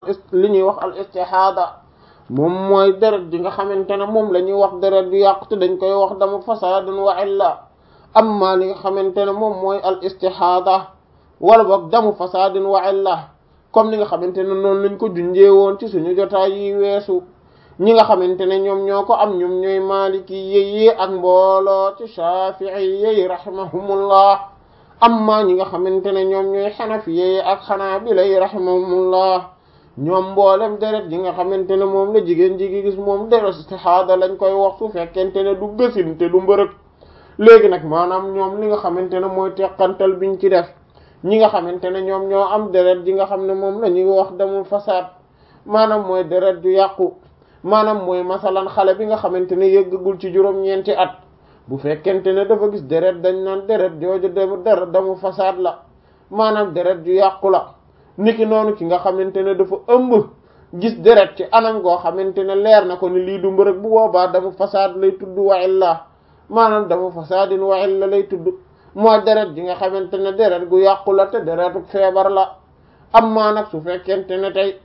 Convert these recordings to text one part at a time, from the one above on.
li ñuy wax al istihaada moom mooy deret ji nga xamante ne moom la ñuy wax deret ju yàqu te dañ koy wax damu fasaadun wa illa amma li nga xamante ne moom mooy al istihaada wala boog damu fasaadun wa illa comme ni nga xamante ne noonu lañ ko junjee woon ci suñu jotaay yi weesu ñi nga xamante ne ñoom ñoo ko am ñoom ñooy maliki yeyi ak mbooloo ci shafii yeyi rahimahumullah amma ñi nga xamante ne ñoom ñooy xanafi yeyi ak xanaabila yi rahimahumullah ñoom mboolem deret ji nga xamante ne moom la jigéen ji gis moom deret istihaada lañ koy wax su fekkente ne du gësin te du mbërëg léegi nag maanaam ñoom li nga xamante ne mooy teqantal biñ ci def ñi nga xamante ne ñoom ñoo am deret ji nga xam ne moom la ñuy wax damul fasaad maanaam mooy deret ju yàqu maanaam mooy masalan xale bi nga xamante ne yëggagul ci juróom-ñeenti at bu fekkente ne dafa gis deret dañ naan deret jooju dem deret damu fasaad la maanaam deret ju yàqu la niki noonu ki nga xamante ne dafa ëmb gis deret ci anam goo xamante ne leer na ko ni lii du mbërëg bu boobaa damu fasaad lay tudd wa illa maanaam damu fasaadin wa illa lay tudd mooy deret ji nga xamante ne deret gu yàqu la te deretu feebar la amma nag su fekkente ne tey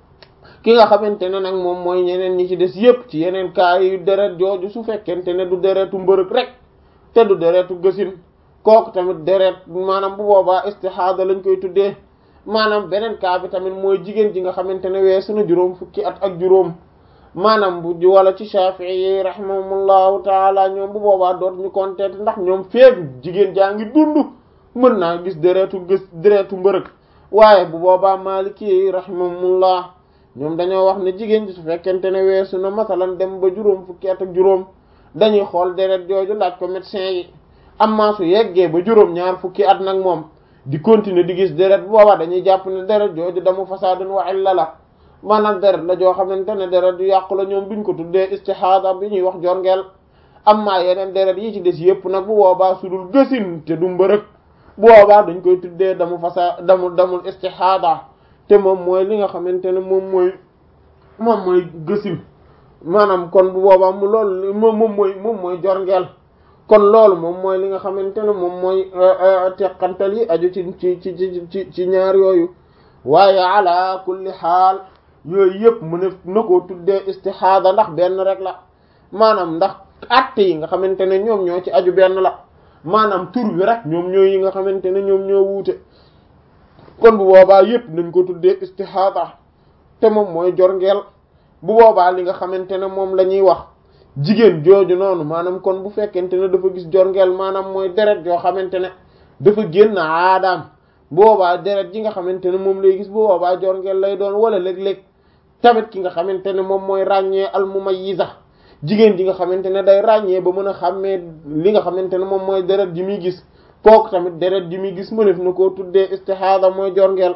ki nga xamante ne nag moom mooy ñeneen ñi ci des yépp ci yeneen cas yu deret jooju su fekkente ne du deretu mbërëg rek te du deretu gësin kooku tamit deret maanaam bu boobaa istihaada lañ koy tuddee maanaam beneen cas bi tamit mooy jigéen ji nga xamante ne weesu na juróom fukki at ak juróom maanaam bu wala ci Shafi'i yi rahimahumullahu taala ñoom bu boobaa doot ñu compter ndax ñoom feegu jigéen jaa ngi dund mën naa gis deretu gës deretu mbërëg waaye bu boobaa Maliki yi rahimahumullah ñoom dañoo wax ne jigéen ji su fekkente ne weesu na masalan dem ba juróom fukki at ak juróom dañuy xool deret jooju laaj ko médecin yi amma su yeggee ba juróom ñaar fukki at nag moom di continuer di gis deret bu boobaa dañuy jàpp ne deret jooju damu fasaadun wa illa la maanaam deret la joo xamante ne deret du yàqu la ñoom duñ ko tuddee istihaada bi ñuy wax jorngeel amma yeneen deret yi ci des yépp nag bu boobaa su dul gësin te du mbërëg bu boobaa dañ koy tuddee damu fasa damu damul istihaada te moom mooy li nga xamante ne moom mooy moom mooy gësin maanaam kon bu boobaa mu loolu moom moom mooy moom mooy jorngeel kon loolu moom mooy li nga xamante ne moom mooy teqantal yi aju ci ci ci ci ci ñaar yooyu waaye ala kulli xaal yooyu yëpp mu ne na koo tuddee istihaada ndax benn rek la maanaam ndax atte yi nga xamante ne ñoom ñoo ci aju benn la maanaam tur bi rek ñoom ñoo yi nga xamante ne ñoom ñoo wuute kon bu boobaa yëpp nañ ko tuddee istihaada te moom mooy jorngeel bu boobaa li nga xamante ne moom la ñuy wax jigéen jooju noonu maanaam kon bu fekkente ne dafa gis jorngeel maanaam mooy deret joo xamante ne dafa génn aadaam boobaa deret ji nga xamante ne moom lay gis bu boobaa jorngeel lay doon wala léeg-léeg tamit ki nga xamante ne moom mooy ràññee al mumayyiza jigéen ji nga xamante ne day ràññee ba mën a xàmmee li nga xamante ne moom mooy deret ji muy gis kooku tamit deret ji muy gis mënef na koo tuddee istihaada mooy jorngeel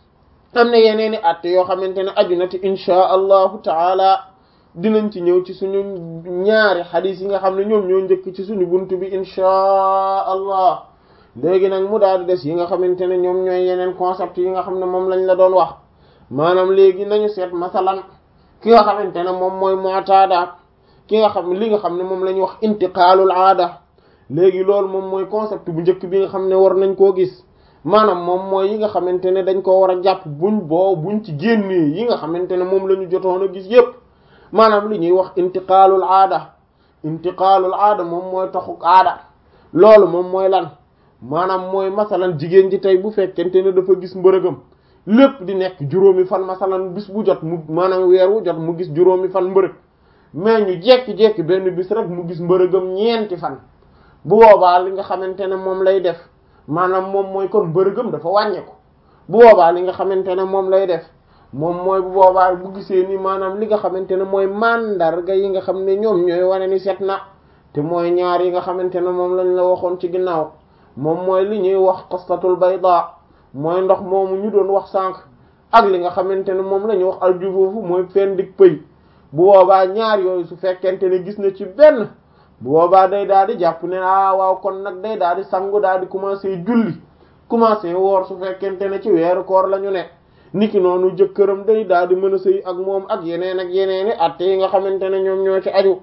am na yeneeni atte yoo xamante ne aju na ci inchaa allahu taala dinañ ci ñëw ci suñu ñaari xadiis yi nga xam ne ñoom ñoo njëkk ci suñu buntu bi inchaa allah léegi nag mu daal di des yi nga xamante ne ñoom ñooy yeneen concept yi nga xam ne moom lañ la doon wax maanaam léegi nañu seet masalan ki nga xamante ne moom mooy mu'tada ki nga xam li nga xam ne moom la ñuy wax intiqaalul aada léegi loolu moom mooy concept bu njëkk bi nga xam ne war nañ koo gis maanaam moom mooy yi nga xamante ne dañ ko war a jàpp buñ boo buñ ci génnee yi nga xamante ne moom la ñu jotoon a gis yépp maanaam li ñuy wax intiqaalul aada intiqaalul aada moom mooy taxuk aada loolu moom mooy lan maanaam mooy masalan jigéen ji tey bu fekkente ne dafa gis mbërëgam lépp di nekk juróomi fan masalan bis bu jot mu maanaam weer wu jot mu gis juróomi fan mbërëg mais ñu jekki-jekki benn bis rek mu gis mbërëgam ñeenti fan bu boobaa li nga xamante ne moom lay def maanaam moom mooy kon mbërëgam dafa wàññeeku bu boobaa li nga xamante ne moom lay def moom mooy bu boobaa bu gisee ni maanaam li nga xamante ne mooy mandarga yi nga xam ne ñoom ñooy wane ni set na te mooy ñaar yi nga xamante ne moom lañ la waxoon ci ginnaaw moom mooy li ñuy wax qastatul bayda mooy ndox moomu ñu doon wax sànq ak li nga xamante ne moom la ñuy wax aljufuufu mooy fen dik pëy bu boobaa ñaar yooyu su fekkente ne gis na ci benn bu boobaa day daal di jàpp ne ah waaw kon nag day daal di sangu daal di commencer julli commencer woor su fekkente ne ci weeru koor la ñu ne niki noonu jëkkëram day daal di mën a sëy ak moom ak yeneen ak yeneeni atte yi nga xamante ne ñoom ñoo ci aju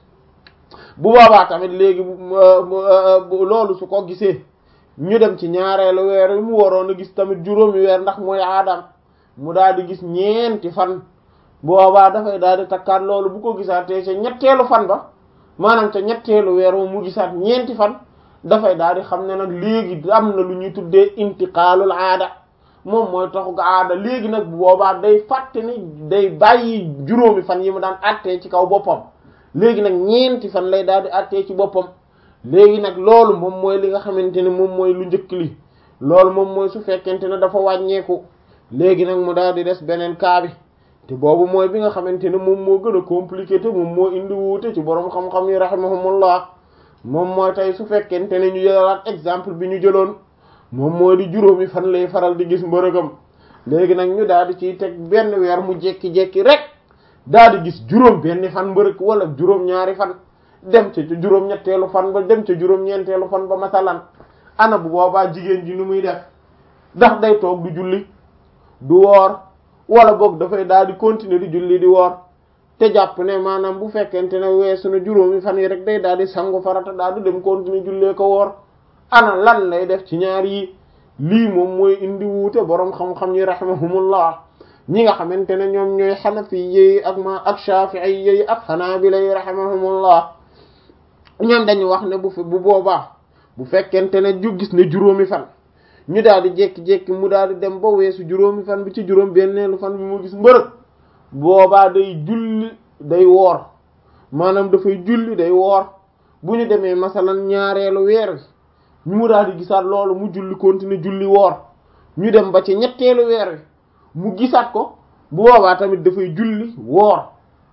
bu boobaa tamit léegi loolu su ko gisee ñu dem ci ñaareelu weer yi mu waroon a gis tamit juróomi weer ndax mooy aadam mu daal di gis ñeenti fan boobaa dafay daal di takkaat loolu bu ko gisaatee ca ñetteelu fan ba maanaam ca ñetteelu weer mu gisaat ñeenti fan dafay daal di xam ne nag léegi am na lu ñuy tuddee intiqaalul aada moom mooy taxu aada léegi nag bu boobaa day fàtte ni day bàyyi juróomi fan yi mu daan attee ci kaw boppam léegi nag ñeenti fan lay daal di attee ci boppam léegi nag loolu moom mooy li nga xamante ne moom mooy lu njëkk li loolu moom mooy su fekkente ne dafa wàññeeku léegi nag mu daal di des beneen kaa bi te boobu mooy bi nga xamante ne moom moo gën a compliqué te moom moo indi wuute ci borom xam-xam yi rahimahumullah moom mooy tey su fekkente ne ñu jëlaat exemple bi ñu jëloon moom mooy di juróomi fan lay faral di gis mbërëgam léegi nag ñu daal di ciy teg benn weer mu jekki-jekki rek daal di gis juróom benn fan mbërëg wala juróom ñaari fan dem ca juróom ñetteelu fan ba dem ca juróom ñeenteelu fan ba masalan ana bu boobaa jigéen ji nu muy def ndax day toog du julli du woor wala boog dafay daal di continuer di julli di woor te jàpp ne maanaam bu fekkente ne weesu na juróomi fan yi rek day daal di sangu farata daal di dem continuer jullee ko woor ana lan lay def ci ñaar yi lii moom mooy indi wuute boroom xam-xam yi rahimahumullah ñi nga xamante ne ñoom ñooy xanafi yi ak ma ak shafi'i yi ak xanaabila yi rahimahumullah ñoom dañu wax ne bu fi bu boobaa bu fekkente ne ju gis ne juróomi fan ñu daal di jékki-jékki mu daal di dem ba weesu juróomi fan bi ci juróom benneelu fan bi mu gis mbërëg boobaa day julli day woor maanaam dafay julli day woor bu ñu demee masalan ñaareelu weer wi ñu mu daal di gisaat loolu mu julli continuer julli woor ñu dem ba ci ñetteelu weer wi mu gisaat ko bu boobaa tamit dafay julli woor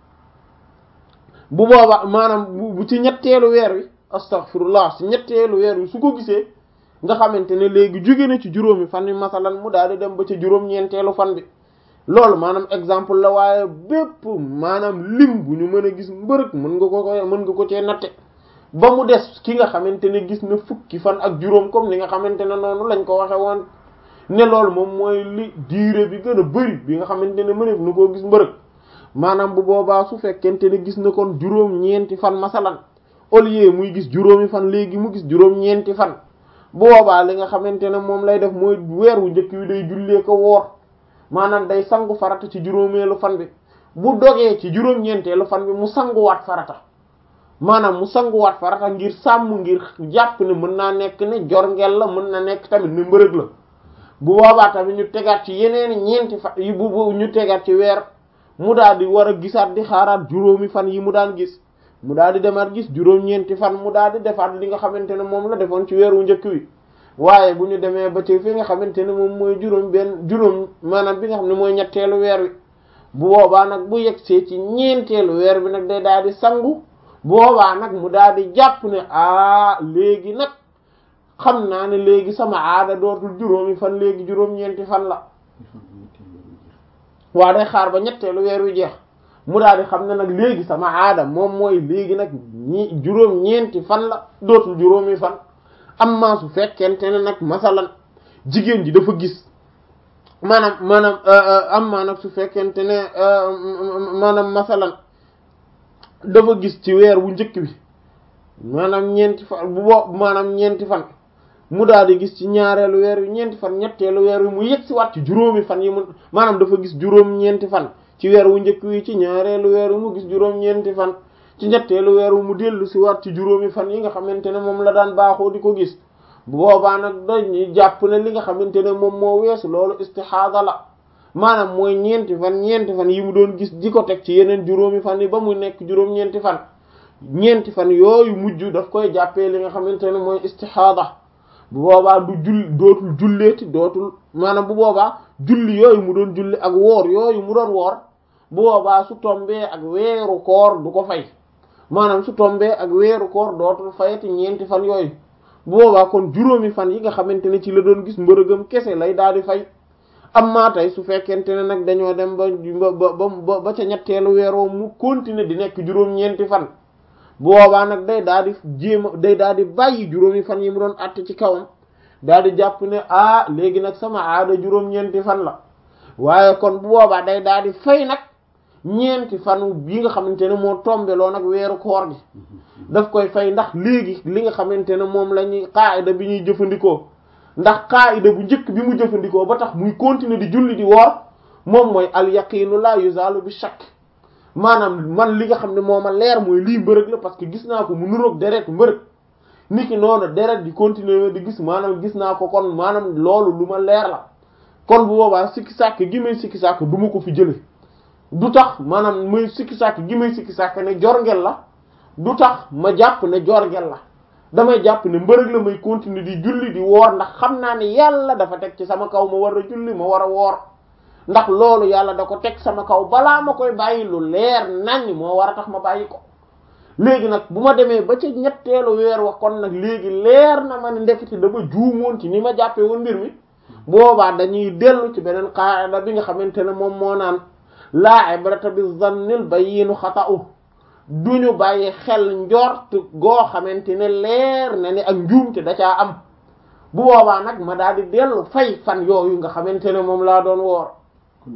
bu boobaa maanaam bu ci ñetteelu weer wi astaghfirullah ci ñetteelu weer wi su ko gisee nga xamante ne léegi jóge na ci juróomi fan yi masalan mu daal di dem ba ci juróom-ñeenteelu fan bi loolu maanaam exemple la waaye bépp maanaam lim bu ñu mën a gis mbërëg mën nga ko ko mën nga ko cee natte ba mu des ki nga xamante ne gis na fukki fan ak juróom comme ni nga xamante ne noonu lañ ko waxe woon ne loolu moom mooy li diire bi gën a bëri bi nga xamante ne mëneef na koo gis mbërëg maanaam bu boobaa su fekkente ne gis na kon juróom-ñeenti fan masalan au lieu muy gis juróomi fan léegi mu gis juróom-ñeenti fan bu boobaa li nga xamante ne moom lay def mooy weer wu njëkk wi day jullee ko woor maanaam day sangu farata ci juróomeelu fan bi bu dogee ci juróom-ñeenteelu fan bi mu sanguwaat farata maanaam mu sanguwaat farata ngir sàmm ngir jàpp ne mën naa nekk ne jorngel la mën na nekk tamit ne mbërëg la bu boobaa tamit ñu tegaat ci yeneen ñeenti fan yi bu bu ñu tegaat ci weer mu daal di war a gisaat di xaaraat juróomi fan yi mu daan gis mu daal di demaat gis juróom-ñeenti fan mu daal di defaat li nga xamante ne moom la defoon ci weeru njëkk wi waaye bu ñu demee ba ci fi nga xamante ne moom mooy juróom benn juróom maanaam bi nga xam ne mooy ñetteelu weer wi bu boobaa nag bu yegsee ci ñeenteelu weer bi nag day daal di sangu boobaa nag mu daal di jàpp ne ah léegi nag xam naa ne léegi sama aada dootul juróomi fan léegi juróom-ñeenti fan la waa day xaar ba ñetteelu weer wi jeex mu daal di xam ne nag léegi sama aada moom mooy léegi nag ñi juróom-ñeenti fan la dootul juróomi fan amma su fekkente ne nag masalan jigéen ji dafa gis maanaam maanaam amma nag su fekkente ne maanaam masalan dafa gis ci weer wu njëkk bi maanaam ñeenti fan bu bo maanaam ñeenti fan mu daal di gis ci ñaareelu weer wi ñeenti fan ñetteelu weer wi mu yegg si waat ci juróomi fan yi mu maanaam dafa gis juróom ñeenti fan ci weer wu njëkk wi ci ñaareelu weer wi mu gis juróom ñeenti fan ci ñetteelu weer wi mu dellu si waat ci juróomi fan yi nga xamante ne moom la daan baaxoo di ko gis bu boobaa nag dañuy jàpp ne li nga xamante ne moom moo weesu loolu istixaada la maanaam mooy ñeenti fan ñeenti fan yi mu doon gis di ko teg ci yeneen juróomi fan yi ba mu nekk juróom-ñeenti fan ñeenti fan yooyu mujj daf koy jàppee li nga xamante ne mooy istixaada bu boobaa du jull dootul julleeti dootul maanaam bu boobaa julli yooyu mu doon julli ak woor yooyu mu doon woor bu boobaa su tombee ak weeru koor du ko fay maanaam su tombee ak weeru koor dootul fayati ñeenti fan yooyu bu boobaa kon juróomi fan yi nga xamante ne ci la doon gis mbërëgam kese lay daal di fay am maa tey su fekkente ne nag dañoo dem ba ba ba ba ca ñetteelu weeroo mu continuer di nekk juróom-ñeenti fan bu boobaa nag day daal di jéem a day daal di bàyyi juróomi fan yi mu doon àtt ci kawam daal di jàpp ne ah léegi nag sama aada juróom-ñeenti fan la waaye kon bu boobaa day daal di fay nag ñeenti fan bi nga xamante ne moo tombeloo nag weeru koor gi daf koy fay ndax léegi li nga xamante ne moom la ñuy qaayida bi ñuy jëfandikoo ndax qaayida bu njëkk bi mu jëfandikoo ba tax muy continuer di julli di woor moom mooy al yaqinu la yuzalu bi shakk maanaam man li nga xam ne moo ma leer mooy lii mbërëg la parce que gis naa ko mu nuroog deret mbërëg niki noonu deret di continuer di gis maanaam gis naa ko kon maanaam loolu lu ma leer la kon bu boobaa sikki sàkk gi may sikki sàkk du ma ko fi jële du tax maanaam muy sikki sàkk gi may sikki sàkk ne jorngel la du tax ma jàpp ne jorngel la damay jàpp ne mbërëg la may continuer di julli di woor ndax xam naa ne yàlla dafa teg ci sama kaw ma war a julli ma war a woor ndax loolu yàlla da ko teg sama kaw balaa ma koy bàyyi lu leer nañ moo war a tax ma bàyyi ko léegi nag bu ma demee ba ci ñetteelu weer wa kon nag léegi leer na ma ne ndekete dama juumoon ci ni ma jàppee woon mbir mi boobaa dañuy dellu ci beneen qaada bi nga xamante ne moom moo naan laa ibrata bi zannil bayyinu xata'u duñu bàyyi xel njort goo xamante ne leer na ni ak njuumte da caa am bu boobaa nag ma daal di dellu fay fan yooyu nga xamante ne moom laa doon woor kon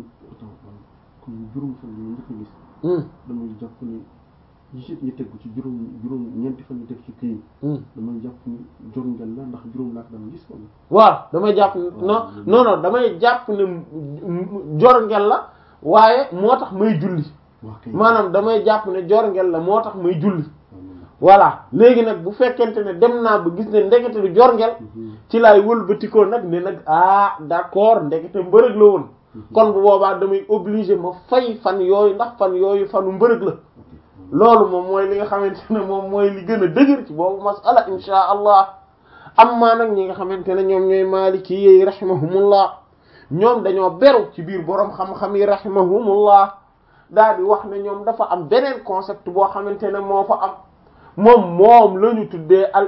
kon juróom fan yi njëkk a gis damay jàpp ni yi ci ñu tegu ci juróom juróom ñeenti fan ñu teg ci kii damay jàpp ni jorngel la ndax juróom laa ko dama gis wala waaw damay jàpp non non non damay jàpp ne jorngel la waaye moo tax may julli waa kay maanaam damay jàpp ne jorngel la moo tax may julli voilà léegi nag bu fekkente ne dem naa ba gis ne ndekete du jorngel ci laay wëlbatikoo nag ne nag ah d'accord ndekete mbërëg la woon kon bu boobaa damay obligé ma fay fan yooyu ndax fan yooyu fanu mbërëg la loolu moom mooy li nga xamante ne moom mooy li gën a dëgër ci boobu masala insha allah amma nag ñi nga xamante ne ñoom ñooy maliki yi rahimahumullah ñoom dañoo beru ci biir boroom xam-xam yi rahimahumullah daal di wax ne ñoom dafa am beneen concept boo xamante ne moo fa am moom moom la ñu tuddee al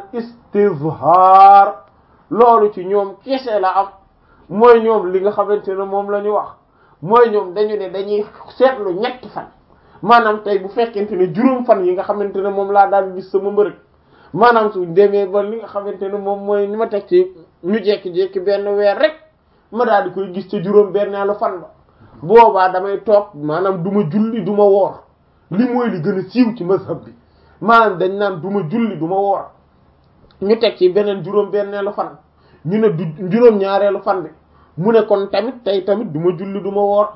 istizhar loolu ci ñoom kese la am mooy ñoom li nga xamante ne moom la ñu wax mooy ñoom dañu ne dañuy seetlu ñetti fan maanaam tey bu fekkente ne juróom fan yi nga xamante ne moom laa daal gis sama mbërëg maanaam su demee ba li nga xamante ne moom mooy ni ma teg ci ñu jekki-jekki benn weer rek ma daal di koy gis ca juróom benneelu fan ba boobaa damay toog maanaam du ma julli du ma woor li mooy li gën a siiw ci mazhab bi maanaam dañ naan du ma julli du ma woor ñu teg ci beneen juróom benneelu fan ñu ne du juróom ñaareelu fan bi mu ne kon tamit tey tamit du ma julli du ma woor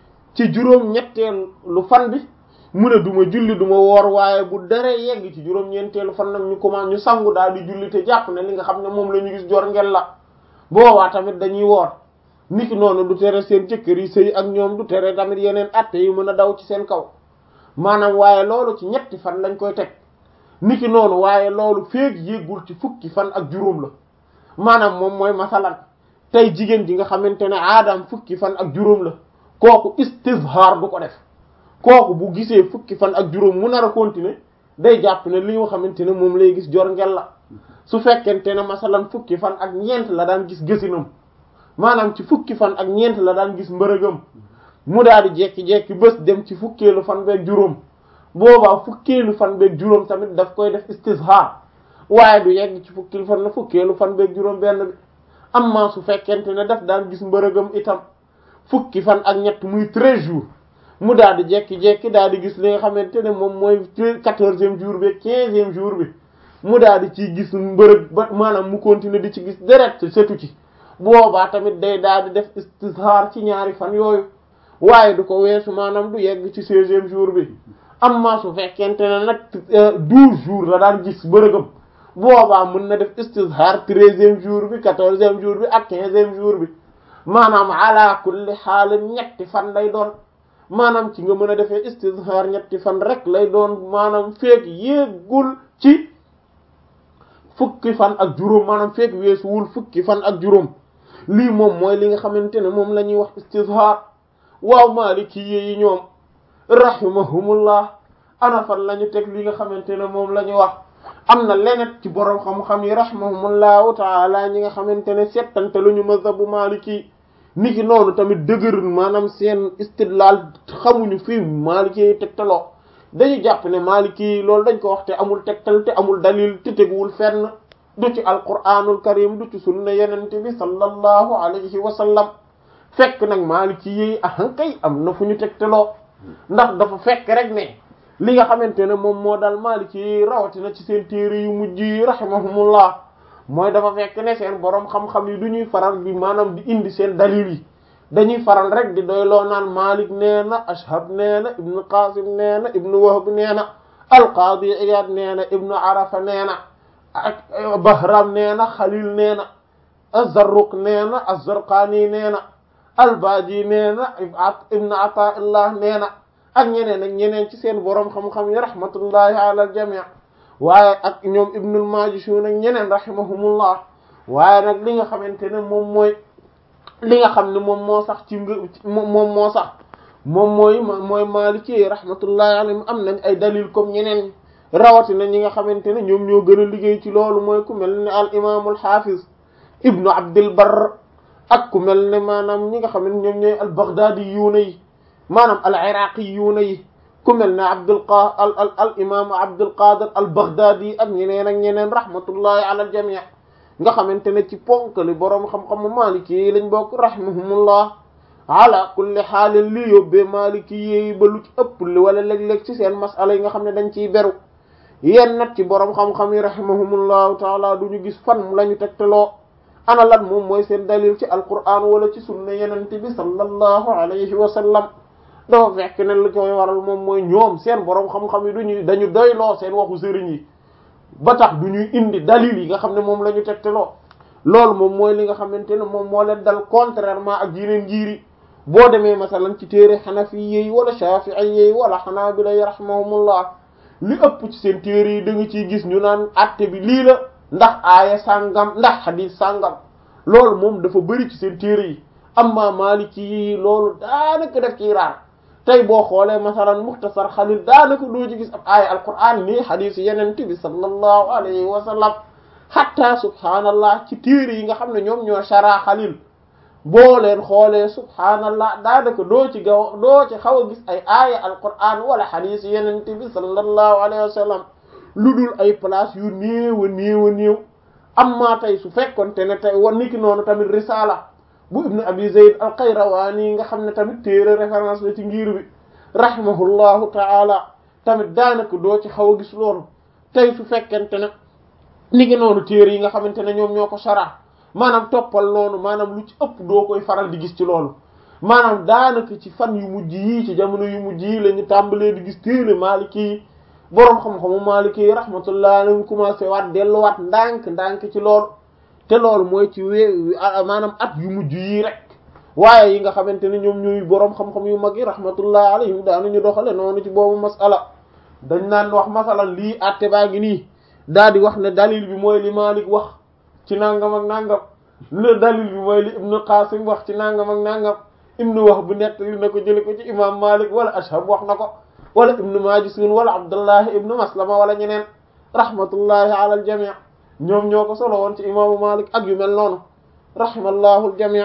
ci juróom ñetteelu fan bi mu ne du ma julli du ma woor waaye bu dara yegg ci juróom ñeenteelu fan nag ñu commencé ñu sangu daal di julli te jàpp ne li nga xam ne moom la ñu gis jor ngel la boobaa tamit dañuy woor niki noonu du tere seen jëkkër yi sëy ak ñoom du tere tamit yeneen atte yi mën a daw ci seen kaw maanaam waaye loolu ci ñetti fan lañ koy teg niki noonu waaye loolu féeg yéggul ci fukki fan ak juróom la maanaam moom mooy masalan tey jigéen ji nga xamante ne aadam fukki fan ak juróom la kooku istizhar du ko def kooku bu gisee fukki fan ak juróom mu nar a continuer day jàpp ne li nga xamante ne moom lay gis jor ngel la su fekkente ne masalan fukki fan ak ñeent la daan gis gësinam maanaam ci fukki fan ak ñeent la daan gis mbërëgam mu daal di jekki-jekki bés dem ci fukkeelu fan beeg juróom boobaa fukkeelu fan beeg juróom tamit daf koy def istizhar waaye du yegg ci fukkeelu fan na fukkeelu fan beeg juróom benn bi amma su fekkente ne daf daan gis mbërëgam itam fukki fan ak ñett muy treize jours mu daal di jekki-jekki daal di gis li nga xamante ne moom mooy quatorzième jour bi quinzième jour bi mu daal di ciy gis mbërëg ba maanaam mu continuer di ci gis deret setu ci boobaa tamit day daal di def istizhar ci ñaari fan yooyu waaye du ko weesu maanaam du yegg ci seizième jour bi amma su fekkente ne nag douze jours la daan gis mbërëgam boobaa mën na def istizhar treizième jour bi quatorzième jour bi ak quinzième jour bi maanaam ala kulli xaal ñetti fan lay doon maanaam ci nga mën a defee istizhar ñetti fan rek lay doon maanaam feek yéegul ci fukki fan ak juróom maanaam feek weesuwul fukki fan ak juróom lii moom mooy li nga xamante ne moom la ñuy wax istizhar waaw maaliki yi ñoom rahimahumullah ana fan la ñu teg li nga xamante ne moom la ñu wax am na leneen ci borom xam-xam yi rahimahumullahu taala ñi nga xamante ne settante lu ñu mazhabu maliki niki noonu tamit dëgërul maanaam seen istidlal xamuñu fii maliki yi tegtaloo dañu jàpp ne maliki yi loolu dañ ko wax te amul tegtal te amul dalil te teguwul fenn du ci alquranul karim du ci sunna yenente bi sallallahu alayhi wa sallam fekk nag maliki yi ahankay am na fu ñu tegtaloo ndax dafa fekk rek ne li nga xamante ne moom moo dal maliki yi rawatina ci seen téere yu mujj yi rahimahumullah mooy dafa fekk ne seen borom xam-xam yi du ñuy faral bi maanaam di indi seen dalil yi dañuy faral rek di doyloo naan Malik nee na Ashhab nee na ibnu Qasim nee na ibnu Wahb nee na al-Qadi Iyad nee na ibnu Arafa nee na ak Bahram nee na Khalil nee na Az-Zarruq nee na Az-Zarqani nee na Al-Baji nee na ibnu Ata'illah nee na ak ñeneen ak ñeneen ci seen borom xam-xam yi rahmatullahi ala al-jami' waaye ak ñoom ibnul Majishun ak ñeneen rahimahumullah waaye nag li nga xamante ne moom mooy li nga xam ne moom moo sax ci moom moo sax moom mooy mooy Maliki rahmatullahi alayhim am nañ ay dalil comme ñeneen rawatina ñi nga xamante ne ñoom ñoo gën a liggéey ci loolu mooy ku mel ne al imaamul hafiz ibnu Abdul Barr ak ku mel ne maanaam ñi nga xam ne ñoom ñooy al Baghdadi yuuna yi maanaam al iraqi yuuna yi ku mel ne Abdul qa al al al imaamu Abdul Qadir al Baghdadi ak ñeneen ak ñeneen rahmatullahi ala al jami' nga xamante ne ci ponkali boroom xam-xamu maliki yi lañ bokk rahimahumullah ala kulli xaalin li yóbbee maliki yi ba lu ci ëpp li wala léeg-léeg ci seen masala yi nga xam ne dañ ciy beru yéen nag ci boroom xam-xam yi rahimahumullahu taala du ñu gis fan la ñu tegtaloo ana lan moom mooy seen dalil ci alquran wala ci sunna yenente bi sallallahu alayhi wa sallam dafa fekk ne lu koy waral moom mooy ñoom seen boroom xam-xam yi duñu dañu doyloo seen waxu sëriñ yi ba tax du ñuy indi dalil yi nga xam ne moom la ñu tegteloo loolu moom mooy li nga xamante ne moom moo leen dal contrairement ak yeneen njiiri boo demee masalan ci téere xanafi yi wala shafi'i yi wala xanaabila yi rahimahumullah li ëpp ci seen téere yi da nga ciy gis ñu naan atte bi lii la ndax aaya sàngam ndax xadiis sàngam loolu moom dafa bëri ci seen téere yi amma maliki yi loolu daanaka def ciy raar tey boo xoolee masalan muxtasar xalil daanaka doo ci gis ab aaya alquran nii xadiis yeneen bi sallallahu alayhi wa sallam hatta subhaanallah ci téere yi nga xam ne ñoom ñoo shara xalil boo leen xoolee subhaanallah daanaka doo ci gaw doo ci xaw a gis ay aaya alquran wala xadiis yeneen bi sallallahu alayhi wa sallam lu dul ay place yu néew a néew a néew amma tey su fekkonte ne tey wan niki noonu tamit risala bu ibnu abi zayd al qayrawani nga xam ne tamit téere référence la ci ngir bi rahimahullahu taala tamit daanaka doo ci xaw a gis loolu tey su fekkente ne niki noonu téere yi nga xamante ne ñoom ñoo ko sara maanaam toppal noonu maanaam lu ci ëpp doo koy faral di gis ci loolu maanaam daanaka ci fan yu mujj yii ci jamono yu mujj yi la ñu tàmbalee di gis téere maliki yi boroom xam-xamu maliki yi rahmatullah alayhi commencé waat delluwaat ndànk ndànk ci loolu te loolu mooy ci wee maanaam at yu mujj yii rek waaye yi nga xamante ne ñoom ñuy boroom xam-xam yu mag yi rahmatullah alayhim daanuñu doxale noonu ci boobu masala dañ naan wax masalan lii atte baa ngi nii daal di wax ne dalil bi mooy li Malik wax ci nangam ak nangam le dalil bi mooy li Ibnu Qasim wax ci nangam ak nangam Ibnu Wahb bu nett li na ko jële ko ci imam Malik wala Ashhab wax na ko wala Ibnu Majishun wala Abdullahi Ibnu Maslama wala ñeneen rahmatullahi ala al jami' ñoom ñoo ko solo woon ci imaamu Malik ak yu mel noonu rahimallahu al jami'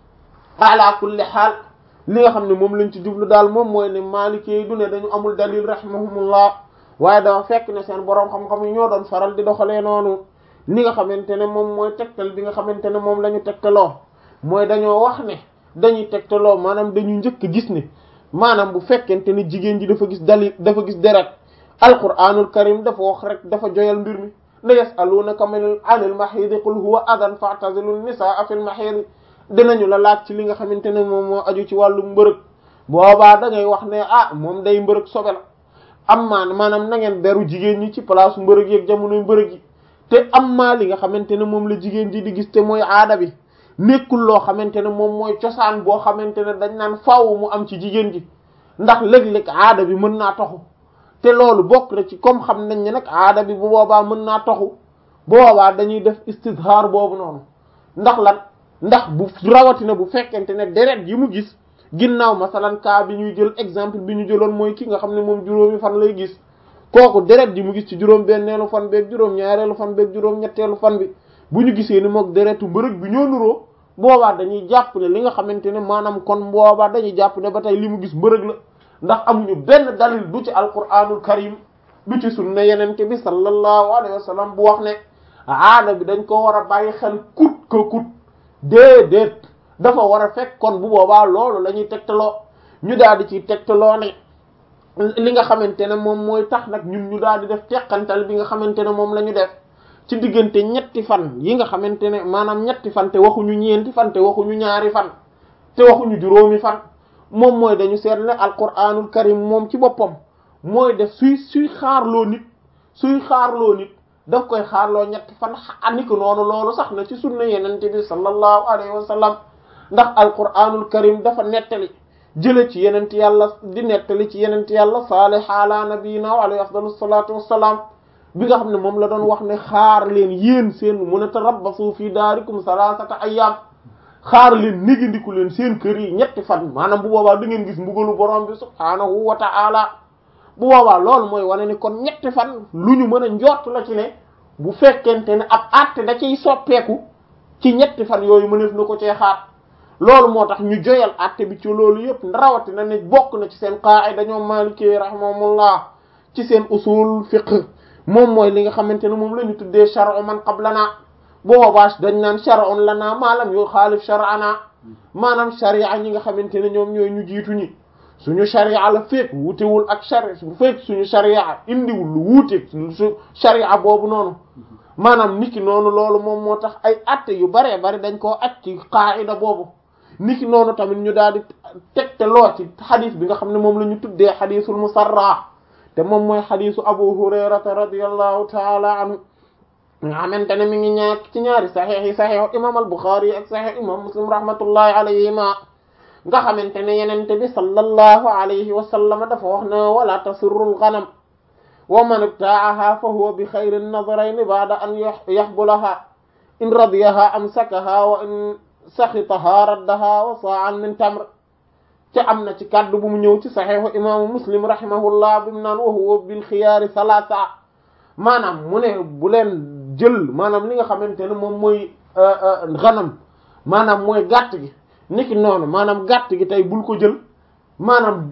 ala kulli xaal li nga xam ne moom lañ ci jublu daal moom mooy ne Maliki yi du ne dañu amul dalil rahimahumullah waaye dafa fekk ne seen boroom xam-xam yi ñoo doon faral di doxalee noonu li nga xamante ne moom mooy tegtal bi nga xamante ne moom la ñu tegtaloo mooy dañoo wax ne dañuy tegtaloo maanaam dañu njëkk gis ne maanaam bu fekkente ne jigéen ji dafa gis dalil dafa gis deret alquranul karim dafa wax rek dafa joyal mbir mi la yasalunaka anil mahidi qul huwa adan fa'tazilu nisaa fil mahidi dinañu la laaj ci li nga xamante ne moom moo aju ci wàllu mbërëg boobaa da ngay wax ne ah moom day mbërëg sobe la am maan maanaam na ngeen beru jigéen ñi ci place mbërëg yeeg jamonoy mbërëg yi te am maa li nga xamante ne moom la jigéen ji di gis te mooy aada bi nekkul loo xamante ne moom mooy cosaan boo xamante ne dañ naan faaw mu am ci jigéen ji ndax léeg-léeg aada bi mën naa taxu te loolu bokk na ci comme xam nañ ne nag aada bi bu boobaa mën naa taxu boobaa dañuy def istizhar boobu noonu ndax lan ndax bu rawatina bu fekkente ne deret yi mu gis ginnaaw masalan cas bi ñuy jël exemple bi ñu jëloon mooy ki nga xam ne moom juróomi fan lay gis kooku deret ji mu gis ci juróom benneelu fan beeg juróom ñaareelu fan beeg juróom ñetteelu fan bi bu ñu gisee ni mook deretu mbërëg bi ñoo nuroo boobaa dañuy jàpp ne li nga xamante ne maanaam kon boobaa dañuy jàpp ne ba tey li mu gis mbërëg la ndax amuñu benn dalil du ci alquranul karim du ci sunna yenente bi sallallahu alayhi wa sallam bu wax ne aada bi dañ ko war a bàyyi xel kut ko kut déedéet dafa war a fekk kon bu boobaa loolu la ñuy tegtaloo ñu daal di ciy tegtaloo ne li nga xamante ne moom mooy tax nag ñun ñu daal di def teqantal bi nga xamante ne moom la ñu def ci diggante ñetti fan yi nga xamante ne maanaam ñetti fan te waxuñu ñeenti fan te waxuñu ñaari fan te waxuñu juróomi fan moom mooy dañu seet ne alquranul karim moom ci boppam mooy def suy suy xaarloo nit suy xaarloo nit daf koy xaarloo ñetti fan aniko noonu loolu sax na ci sunna yenente bi sallallahu alayhi wa sallam ndax alquranul karim dafa nettali jële ci yenent yàlla di nettali ci yenent yàlla saalih ala nabiyina wa alayhi afdalu salatu wassalaam bi nga xam ne moom la doon wax ne xaar leen yéen seen mun a tarabbasu fi daarikum salasata ayyam xaar leen négandiku leen seen kër yi ñetti fan maanaam bu boobaa da ngeen gis mbugalu borom bi subhaanahu wa ta'ala bu boobaa loolu mooy wane ni kon ñetti fan lu ñu mën a njort la ci ne bu fekkente ne ab àtte da ciy soppeeku ci ñetti fan yooyu mëneef na ko cee xaar loolu moo tax ñu joyal àtte bi ci loolu yëpp rawati na ne bokk na ci seen qaa'ida ñoom Maliki rahimahumullah ci seen usul fiqh moom mooy li nga xamante ne moom la ñu tuddee shar'u man qablana boobaa dañ naan shar'un lana maalam yu xaalif shar'ana maanaam sharia ñi nga xamante ne ñoom ñooy ñu jiitu ñi suñu sharia la fekk wutewul ak sharia bu fekk suñu sharia indiwul lu wuuteeg su sharia boobu noonu maanaam niki noonu loolu moom moo tax ay atte yu baree bari dañ koo at ci qaa'ida boobu niki noonu tamit ñu daal di tegte loo ci xadis bi nga xam ne moom la ñu tuddee xadisul musarra te moom mooy xadisu abu hurayrata radiyallahu taala anhu nga xamante ne mi ngi ñaar ci ñaari saxiix yi saxiixu imam al buxaari ak saxiix imam muslim rahmatullahi alayhima nga xamante ne yenente bi sallallahu alayhi wa sallam dafa wax ne wala tasurrul ghanam wa man ibtaaha fa huwa bi xayri nadarayni ba'da an yaxbulaha in radiyaha amsakaha wa in saxitaha raddaha wa sa'an min tamr te am na ci kàddu bu mu ñëw ci saxiixu imaamu muslim rahimahullah bi mu naan wa huwa bil xiyaari salaasa maanaam mu ne bu leen jël maanaam li nga xamante ne moom mooy xanam maanaam mooy gàtt gi niki noonu maanaam gàtt gi tey bul ko jël maanaam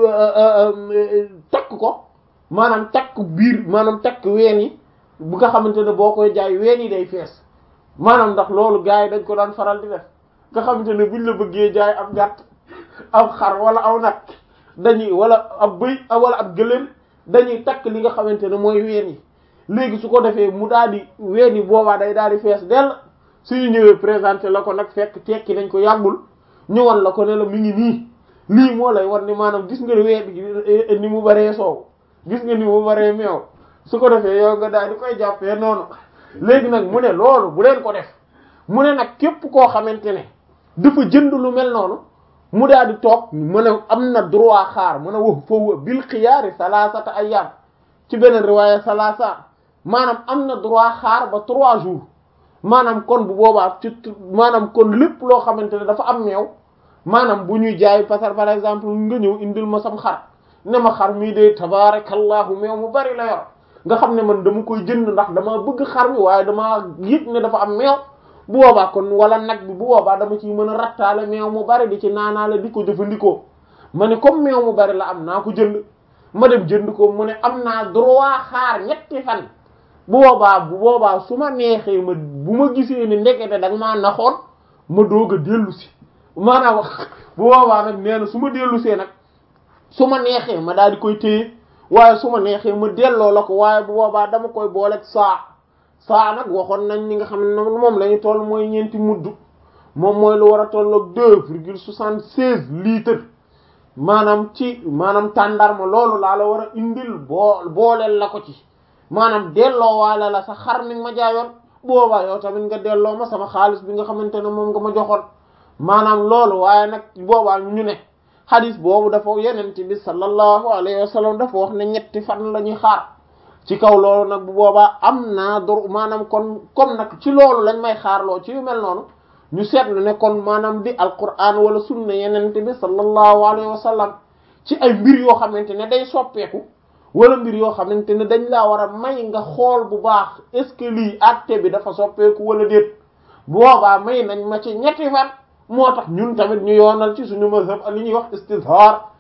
takk ko maanaam takk biir maanaam takk ween yi bu nga xamante ne boo koy jaay ween yi day fees maanaam ndax loolu gars yi dañ ko daan faral di def nga xamante ne buñ la bëggee jaay ab gàtt ab xar wala aw nag dañuy wala ab bëy wala ab gëléem dañuy takk li nga xamante ne mooy ween yi léegi su ko defee mu daal di ween yi boobaa day daal di fees dell suñu ñëwee présenté la ko nag fekk tekki nañ ko yàggul ñëwal la ko ne la mi ngi nii lii moo lay war ni maanaam gis nga ween gi ni mu baree soow gis nga ni mu baree meew su ko defee yow nga daal di koy jàppee noonu léegi nag mu ne loolu bu leen ko def mu ne nag képp koo xamante ne dafa jënd lu mel noonu mu daal di toog mu ne am na droit xaar mu ne wax foofu bil xiyaari salaasata ayyam ci beneen riwaaya salaasa maanaam am na droit xaar ba trois jours maanaam kon bu boobaa ci maanaam kon lépp loo xamante ne dafa am meew maanaam bu ñuy jaay parce que par exemple nga ñëw indil ma sam xar ne ma xar mii de tabarakallahu meew mu bari la yor nga xam ne man dama koy jënd ndax dama bëgg xar mi waaye dama yëg ne dafa am meew bu boobaa kon wala nag bi bu boobaa dama ciy mën a rattaale meew mu bari di ci naanaale di ko jëfandikoo ma ne comme meew mu bari la am naa ko jënd ma dem jënd ko mu ne am naa droit xaar ñetti fan bu boobaa bu boobaa su ma neexee ma bu ma gisee ni ndekete da nga maa naxoon ma doog a dellu si maanaam bu boobaa nag nee na su ma dellu see nag su ma neexee ma daal di koy téye waaye su ma neexee ma delloo la ko waaye bu boobaa dama koy booleeg saa saa nag waxoon nañ li nga xam ne moom la ñu toll mooy ñeenti mudd moom mooy lu war a tolloog deux virgule soixante seize litres maanaam ci maanaam tàndarma loolu laa la war a indil boo booleel la ko ci maanaam delloo waale la sa xar mi ma jaayoon boobaa yow tamit nga delloo ma sama xaalis bi nga xamante ne moom nga ma joxoon maanaam loolu waaye nag boobaa ñu ne xadis boobu dafa yenente bi sallallahu alayhi wa sallam dafa wax ne ñetti fan la ñuy xaar ci kaw loolu nag bu boobaa am naa dor maanaam kon comme nag ci loolu lañ may xaarloo ci yu mel noonu ñu seetlu ne kon maanaam di alquran wala sunna yenente bi sallallahu alayhi wa sallam ci ay mbir yoo xamante ne day soppeeku wala mbir yoo xamante ne dañ laa war a may nga xool bu baax est-ce que lii àtte bi dafa soppeeku wala déet bu boobaa may nañ ma ci ñetti fan moo tax ñun tamit ñu yoonal ci suñu mazhab li ñuy wax istizhar